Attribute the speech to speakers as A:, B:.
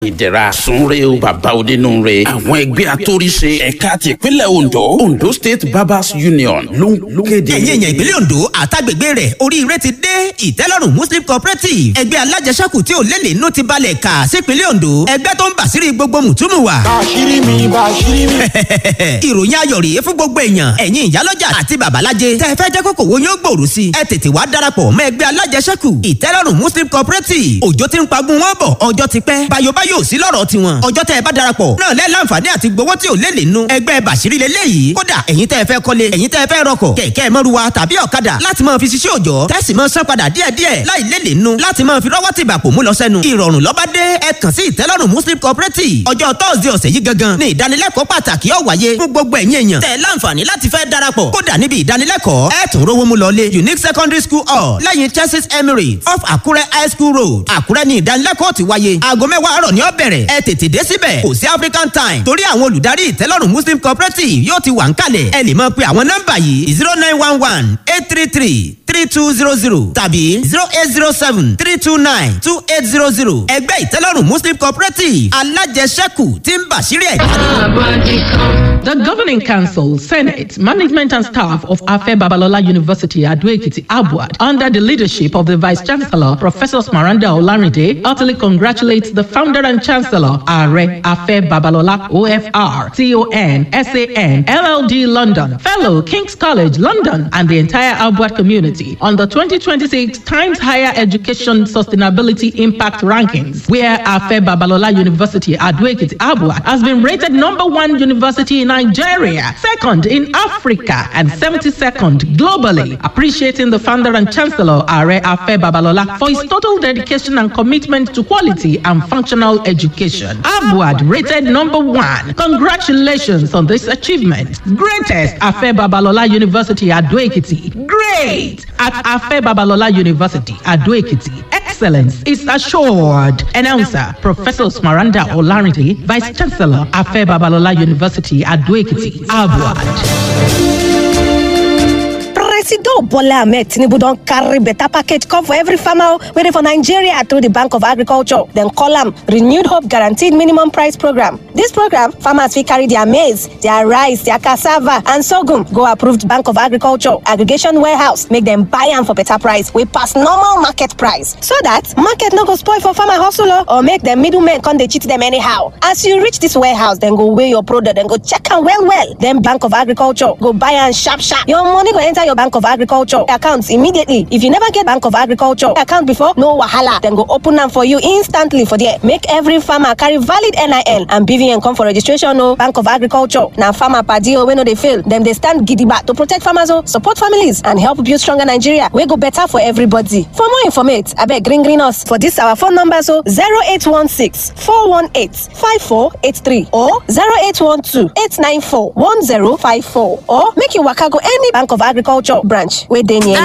A: ìdẹ̀ra sunre o bàbá onínúure àwọn ẹgbẹ́ atóríṣe ẹ̀ka tìpínlẹ̀ ondo ondo state barbers union ló ń kéde.
B: ẹ̀yin èèyàn ìpínlẹ̀ ondo àtàgbègbè rẹ̀ oríire ti dé ìtẹ́lọ́rùn muslim cooperative ẹgbẹ́ alájẹsẹ́kù tí ò lélẹ̀ inú ti balẹ̀ kà sípínlẹ̀ ondo ẹgbẹ́ tó ń bàṣírí gbogbo mùtúmù wa.
C: bàṣírí mi bàṣírí mi.
B: ìròyìn ayọ̀ rèé fún gbogbo èèyàn ẹ̀yin ìyálọ́jà àti babalájẹ tẹ́ ẹ fẹ́ jẹ́ kókò wo yóò gbòòrò sí i ẹ tètè wá darapọ̀ mọ́ ẹgbẹ́ alájẹsẹ́kù ìtẹ́lọ́rùn muslim cooperative òjò ti ń pagun wọn bọ̀ ọjọ́ ti pẹ́ bayobayo sí lọ́rọ̀ tiwọn ọjọ́ tẹ́ ẹ bá darapọ̀ náà lẹ́ láǹfààní àti gbowó tí ò lé lè nu ẹgbẹ́ bàṣírí lélẹ́yìí kódà ẹ̀yin tẹ́ ẹ fẹ́ kọ́lé ẹ̀yin tẹ́ ẹ fẹ́ rọkọ̀ kẹ̀kẹ́ mọ́ruwa tàbí ọ̀kadà láti máa fi ṣiṣẹ́ òòjọ́ tẹ́sí máa san padà díẹ̀díẹ̀ láì lé lè nu láti máa fi rọ́wọ́ tìgbà pò mú lọ sẹ́nu ìrọ̀rùn lọ́ba dé ẹ kàn sí ìtẹ́lọ́rùn muslim cooperative ọjọ́ tọ́sídẹ̀ẹ́ ọ̀sẹ̀ yìí gangan ní ìdánilẹ́kọ̀ọ́ pàtàkì ó wáyé fún gbogbo ẹ̀yin èèyàn tẹ́ láǹfààní láti fẹ́ darapọ̀ kódà níbi ìdánilẹ́kọ̀ọ́ ẹ tún rówó mú lọlé unique secondary school hall lẹ́yìn churches emirates off àkúrẹ́ high school road àkúrẹ́ ní ìdánilẹ́kọ̀ọ́ ti wáyé aago mẹ́wàá àárọ̀ ní ó bẹ̀rẹ̀ ẹ tètè dé síbẹ̀ kò sí african time torí àwọn olùdarí ìtẹ́lọ́rùn muslim cooperative yóò ti wà ń kalẹ̀ ẹ lè máa pe àwọn nọ́mbà yìí zero nine one one eight three three three two zero zero tàbí zero eight zero seven three two nine two eight zero zero ẹgbẹ́ ìtẹ́lọ́rùn muslim cooperative alájẹsẹ́kù tí ń bàṣírí ẹ̀.
D: The Governing Council, Senate, Management and Staff of Afe Babalola University, Ado-Ekiti, Abuad, under the leadership of the Vice Chancellor, Professor Smaranda Olarinde, heartily congratulates the founder and Chancellor, Are Afe Babalola, OFR, CON, SAN, LLD London, Fellow, King's College, London, and the entire Abuad community on the 2026 Times Higher Education Sustainability Impact Rankings, where Afe Babalola University, Ado-Ekiti, Abuad, has been rated number one university in Nigeria, second in Africa, and 72nd globally, appreciating the founder and chancellor, Are Afe Babalola, for his total dedication and commitment to quality and functional education. Abuad rated number one. Congratulations on this achievement. Greatest Afe Babalola University at Ekiti. Great at Afe Babalola University at Ekiti. Excellence is assured. Announcer Professor Smaranda Olarinde, Vice Chancellor, Afe Babalola University at Ekiti, Abuad.
E: Presido Bola Ahmed Tinubu don carry better package come for every farmer wey dey for Nigeria through the Bank of Agriculture. Dem call am Renewed Hope Guaranteed Minimum Price Program. This program, farmers fit carry their maize, their rice, their cassava and sorghum go approved Bank of Agriculture aggregation warehouse make dem buy am for better price wey pass normal market price. So that market no go spoil for farmer hustle o or make dem middlemen come dey cheat dem anyhow. As you reach this warehouse, dem go weigh your product, dem go check am well well. Then Bank of Agriculture go buy am sharp sharp. Your money go enter your Bank of Agriculture account immediately. If you never get Bank of Agriculture account before, no wahala. Dem go open am for you instantly for there. Make every farmer carry valid NIN and BVN come for registration o. Bank of Agriculture na farmer padi o wey no dey fail. Dem dey stand gidigba to protect farmers o, support families and help build stronger Nigeria wey go better for everybody. For more informate, abeg ring ring us for dis our phone numbers o 0816 418 5483 or 0812 894 1054 or make you waka go any Bank of Agriculture branch wey dey near you.